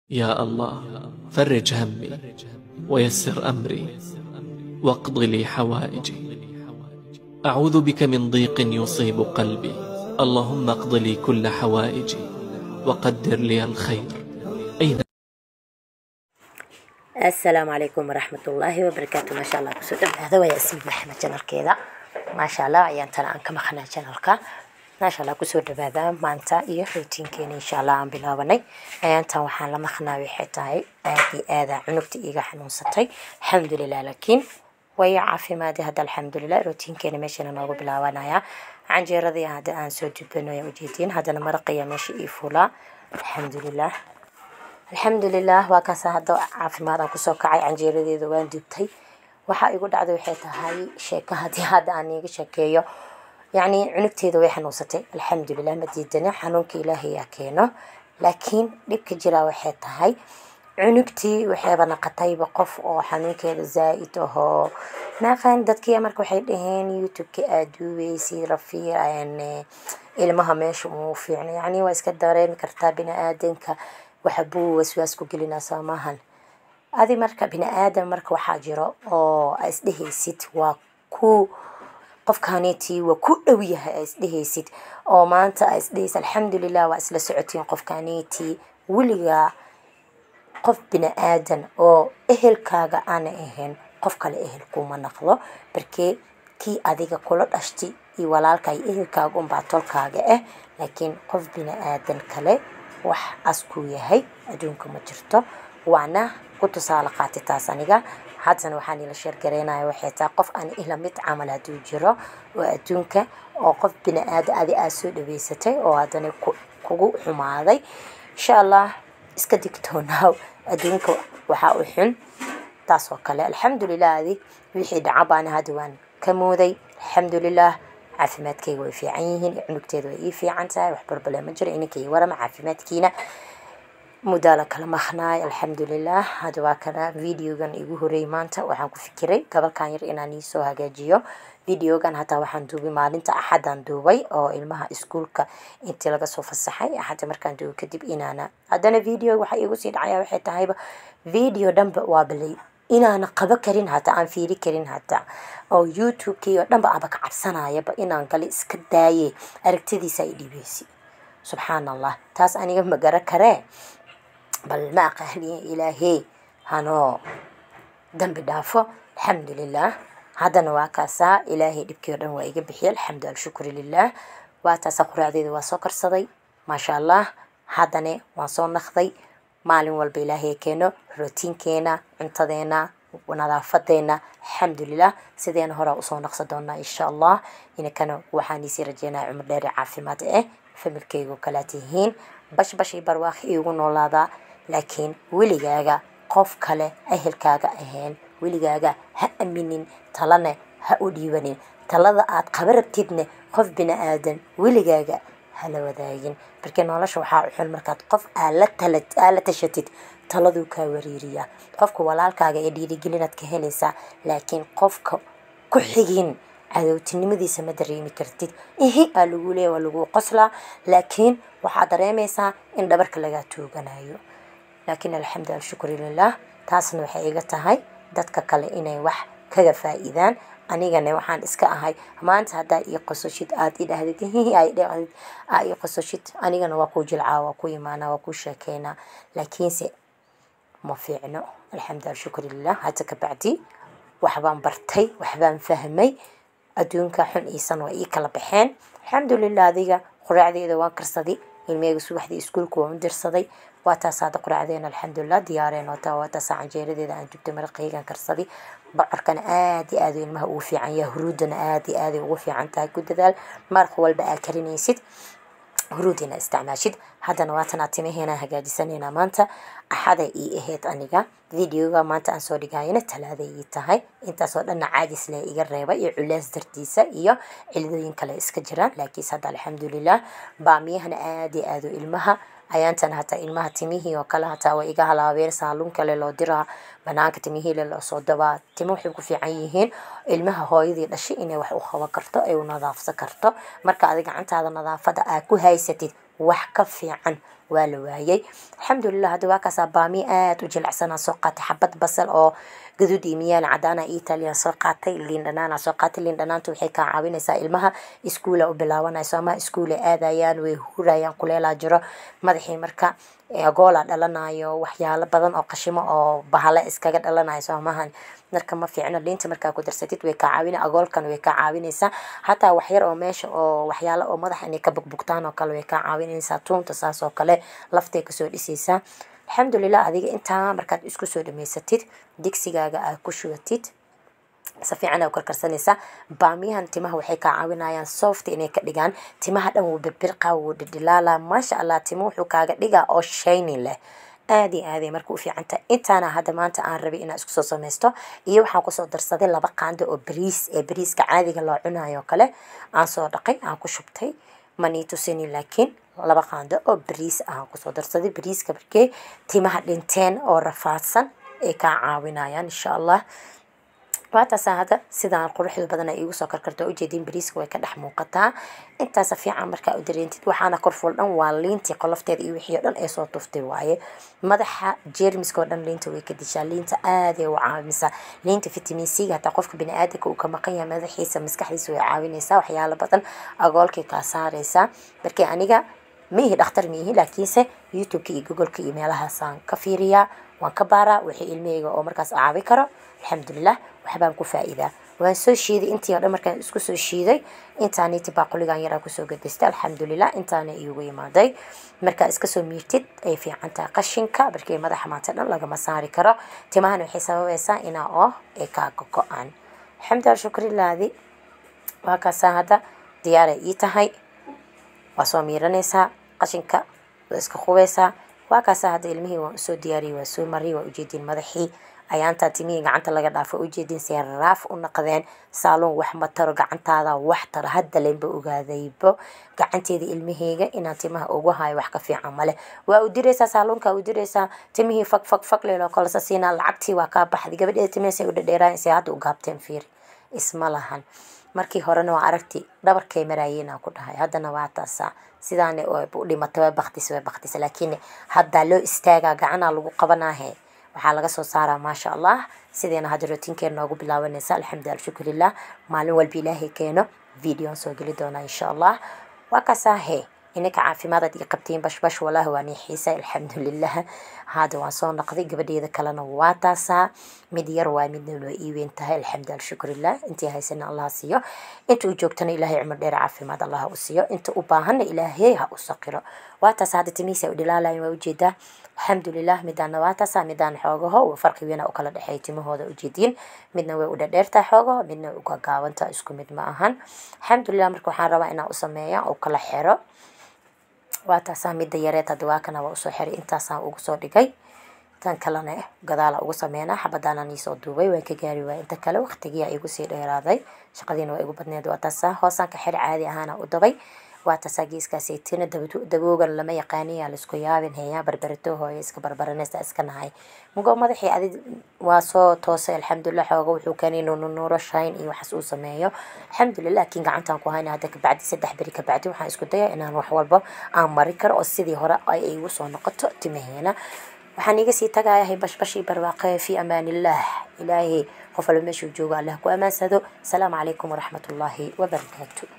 يا الله فرج همي ويسر أمري واقض لي حوائجي أعوذ بك من ضيق يصيب قلبي اللهم اقض لي كل حوائجي وقدر لي الخير أين asalaamu calaykum waraxmatullaahi wabarakaatu maasha allah kusoo dhawaada waa yaasmiin maxamed janalkeeda maasha allah ayaan tana aan ka maqnaa janalka maasha allah kusoo dhawaada maanta iyo rootiinkeena insha allah aan bilaabanay ayaantan waxaan la maqnaa waxay tahay aad iyo aada cunugta iiga xanuunsatay alxamdulilah laakiin way caafimaadi hadda alxamdulilah rootiinkeena meeshana noogu bilaabanaya canjeeradii hadda aan soo dubanayo ujeediin haddana maraqaya meesha ii fulaa alxamdulilah alxamdulilah waa kaasa hadda caafimaad aan kusoo kacay canjeeradeeda waan dubtay waxaa igu dhacday waxay tahay sheeko haddii hadda aan iiga sheekeeyo yacni cunugteeda way xanuunsatay alxamdulilah ma diidana xanuunka ilaahay yaa keeno laakiin dhibka jiraa waxay tahay cunugtii waxayba naqatayba qof oo xanuunkeeda zaa-id ahoo naaqan dadkii marka waxay dhaheen youtube-ka aad duubeysid rafiir ilmaha meesha uu fiicno yacni waa iska dareemi kartaa bini aadanka waxa buu waswaas ku gelinaa soomaahan adi marka bini aadam marka waxaa jiro oo a isdhehaysid waa ku qofkaanitii waa ku dhow yahay a isdhehaysid oo maanta a isdhehaysid alxamdulilah waa isla socotiin qofkaanitii weligaa qof bini aadan oo ehelkaaga aana ahayn qof kale ehel kuma naqdo barkee kii adiga kula dhashti iyo walaalka iyo ehelkaaga unbaa tolkaaga ah laakiin qof bini aadan kale wax askuu yahay adduunka ma jirto waana ku tusaale qaati taas aniga haddana waxaan ila sheergaraynaya waxay tahay qof aan ila mid camal hadduu jiro oo adduunka oo qof bini aadan adi aad soo dhaweysatay oo haddana kugu xumaaday insha allah iska digtoonaaw adduunka waxaa u xun taas oo kale alxamdulilah adi wixii dhaca baana hadda waan ka mooday alxamdulilah caafimaadkayga way fiican yihiin cunugteeda way ii fiican tahay wax barbale ma jiro ininka ii warama caafimaadkiina muddaala kala maqnaay alxamdulilah hadda waa kana videogan igu horeeyay maanta waxaan ku fikiray gabalkan yar inaan iisoo hagaajiyo videogan hataa waxaan duubay maalinta axadaan duubay oo ilmaha iskuulka intii laga soo fasaxay axadda markaan duubay kadib inaana haddana video waxaa iigu sii dhacaya waxay tahayba video dhanba waa balay inaana qabo karin hataa aan fiiri karin hataa oo youtube-kii oo dhanba aba ka cabsanayaba inaan gale iska daaye aragtidiisa ay dhibeysi subxaan allah taas aniga ma gara karee bal ma aqaaniye ilaahey hanoo dambi dhaafo alxamdulilah haddana waa kaasaa ilaahay dhibkii oo dhan waa iga bixiya alxamdu alshukru lilah waa taasa quraacdeeda waa soo karsaday maasha allah haddana waan soo naqday maalin walba ilaahay keeno rootiinkeena cuntadeena nadaafadeena alxamdulilah sideena horaa usoo naqsa doonaa insha allah inakana waxaan iisii rajeynaya cumar dheere caafimaad ah familkeygu kalaa tihiin bash bashay barwaaqi iigu noolaadaa laakiin weligaaga qof kale ehelkaaga ahayn weligaaga ha aminin talane ha u dhiibanin talada aad qaba rabtidne qof bini aadan weligaaga hala wadaagin markii nolosha waxaa u xun markaad qof aad la tashatid taladuu kaa wariiriyaa qofka walaalkaaga ee dhiirigelinaad ka helaysaa laakiin qofka ku xigin cadowtinimadiisa ma dareemi kartid ihi aa lagu leeya waa lagu qoslaa laakiin waxaad dareemaysaa in dhabarka lagaa tuuganayo laakiin alxamdu alshukru lilah taasna waxay iga tahay dadka kale inay wax kaga faa-iidaan anigana waxaan iska ahay maanta haddaa ii qososhid aad idhahdid dhhdid aa ii qososhid anigana waa kuu jilcaa waa ku imaanaa waa kuu sheekeynaa laakiinse ma fiicno alxamdu alshukru lilah hadda kabacdi waxbaan bartay waxbaan fahmay adduunka xun iisan waa ii kala baxeen alxamdulilah adiga quraacdeeda waan karsaday ilmeyga subaxdii iskuulka waan u dirsaday waa taas hadda quraacdeena alxamdulilah diyaareen waata waa taasa canjeeradeeda aan dubtay maraqeygan karsaday bocorkana aad iyo aad ilmaha ugu fiican yahay huruudana aad iyo aaday ugu fiican tahay ku dadaal maraq walba aad karinaysid huruudina isticmaashid haddana waatanaa timaheena hagaajisanayna maanta axaday ii ahayd aniga videoga maanta aan soo dhigayana talaaday ii tahay intaasoo dhanna caajis le iga reeba iyo culees dartiisa iyo cilidooyin kale iska jiraan laakiinse hadda alxamdulilah baamiyahana aad iyo aado ilmaha ayaantan hataa ilmaha timihii oo kale hataa waa iga halaabeen saaluun kale loo diraa banaanka timihiile loosoo dabaa timo waxay ku fiican yihiin ilmaha hooyadii dhashay inay wax u qaban karto ay u nadaafsan karto marka adi gacantaada nadaafada aad ku haysatid wax ka fiican waa la waayay alxamdulilah hadda waa kaasaa baamiye aada u jilicsanaa soo qaatay xabad basal oo gaduud iyo miyaan cadaana italian soo qaatay liin dhanaana soo qaatay liin dhanaanta waxay kaa caawinaysaa ilmaha iskuula u bilaabanayso ama iskuula aadayaan way hurayaan kuleelaa jiro madaxii marka agoola dhalanayo waxyaalo badan oo qashimo oo bahale iskaga dhalanayo soomahan marka ma fiicno liinta markaa ku darsatid way kaa caawina agoolkan way kaa caawinaysaa hataa waxyar oo meesha oo waxyaalo oo madaxa inay ka bugbugtaan oo kale way kaa caawinaysaa tuunta saas oo kale laftay kasoo dhisaysaa alxamdulilah adiga intaa markaad isku soo dhamaysatid digsigaaga aad ku shubatid si fiican aa karkarsanaysaa baamiyahan timaha waxay kaa caawinayaan soft inay ka dhigaan timaha dhan wuu birbirqa wuu dhidhilaala maasha allah timo wuxuu kaaga dhigaa oo shaynin leh aad iyo aaday marka u fiicantahay intaana hadda maanta aan rabay inaan isku soo samaysto iyo waxaan kusoo darsaday laba qaando oo bariis ee bariiska caadiga loo cunayo kale aan soo dhaqay aan ku shubtay manii tusini laakiin laba qaando oo bariis aan kusoo darsaday bariiska markee timaha dhinteen oo rafaadsan ay kaa caawinayaan insha allah waataasa hadda sidaan quruxda badan ay iigu soo karkarto ujeediin bariiska way ka dhex muuqataa intaasa fiican markaa u dareentid waxaana korful dhan waa liintii qolofteeda iyo wixii o dhan ee soo tuftay waaye madaxa jeermiska oo dhan liinta way ka dishaa liinta aaday u caawinaysaa liinta vitamin c hataa qofka bini-aadanka uu ka maqan yahay madaxiisa maskaxdiisa way caawinaysaa waxyaalo badan agoolkay kaa saaraysaa markii aniga miihi dhakhtar miihi laakiinse youtube-ka iyo googoleka iyo meelahaasaan ka fiiriyaa waan ka baaraa wixii ilmahayga oo markaas caawi karo alxamdulilah waxbaan ku faa-iidaa waan soo shiiday intii o dhan markaan isku soo shiiday intaaniti baaquligan yaraa kusoo gadistay alxamdulilah intaana iigu imaaday markaa iska soo miirtid ay fiican tahay qashinka markii madaxa maanta dhan lagama saari karo timahana waxay sababaysaa inaa oo ay kaaga go-aan alxamdulilah shukrilaadi waa kaasaa hadda diyaaray ii tahay waa soo miiranaysaa qashinka waa iska qubeysaa waa kaasaa hadda ilmihii waan usoo diyaariyay waa soo mariyay waa ujeediin madaxii ayaantaa timihii gacanta laga dhaafo ujeedin see raaf u naqdeen saaloon wax ma taro gacantaada wax taro hadda lenba ogaadaybo gacanteeda ilmaheyga inaan timaha ugu hayo wax ka fiican male waa u diraysaa saaloonka u diraysaa timihii fag fag fag leeloo kolasa siinaa lacagtii waa kaa baxday gabadheeda timihii u dhadheeraayan say hadda u gaabteen fiiri isma lahan markii horena waa aragti dhabarkay maraayeenaa ku dhahay haddana waa taasaa sidaana u dhimatay waa baktis waa baktis laakiin haddaa loo istaagaa gacanaa lagu qabanaahe waxaa laga soo saaraa maasha allah sideena hadda rootiinkeena noogu bilaabanaysa alxamdu alshukurilah maalin walba ilaahay keeno videoan soo geli doonaa insha allah waa kasaahe inaka caafimaadaad iyo qabtiin bashbash walaahi waa niixiisa alxamdulilah hadda waan soo noqday gabadheeda kalena waa taasaa mid yar waa midna loo iiweyn tahay alxamdu alshukurilah intii haysana allah siiyo inta u joogtana ilaahay cumar dheer caafimaad allah u siiyo inta u baahanna ilaahay ha u saqiro waa taas hadda timihiisa u dhilaalayan waa ujeedaa alxamdulilah midaana waa taasaa midaan xoogaho farqi weyna u kala dhexeeya timahooda ujeediin midna way u dhadheertahay xoogaho midna uga gaabantaha isku mid ma ahan alxamdulilah marka waxaan rabaa inaan u sameeya oo kala xero waa taasaa midda yareed hadda waa kana waa usoo xiray intaasaan ugu soo dhigay tan kalena gadaala ugu sameynaa xabadaanaan iisoo duubay waan ka gaari waaya inta kale waqtigiyaa igu sii dheeraaday shaqadiina waa igu badneed waa taasaa hoosaan ka xiri caadi ahaana u dabay waa taasaa geeskaasaytina daboogan lama yaqaaniya laisku yaabin heeyaa barbaratoo hooyo iska barbaranaysa iska nahay mugo madaxii adi waa soo toosay alxamdulilah xooga wuxuu keenay nunuuro shayn iyo waxaas uu sameeyo alxamdulilah laakiin gacantaan ku hayna hadda kabacdi saddex beri kabacdi waxaan isku dayaa inaan wax walba aan mari karo oo sidii hore ay igu soo noqoto timaheena waxaan iga sii tagayahay bashbashii barwaaqe fi amaanillaah ilaahay qof walba meeshuu joogo allah ku amaansado asalaamu calaykum waraxmatullaahi wabarakaatu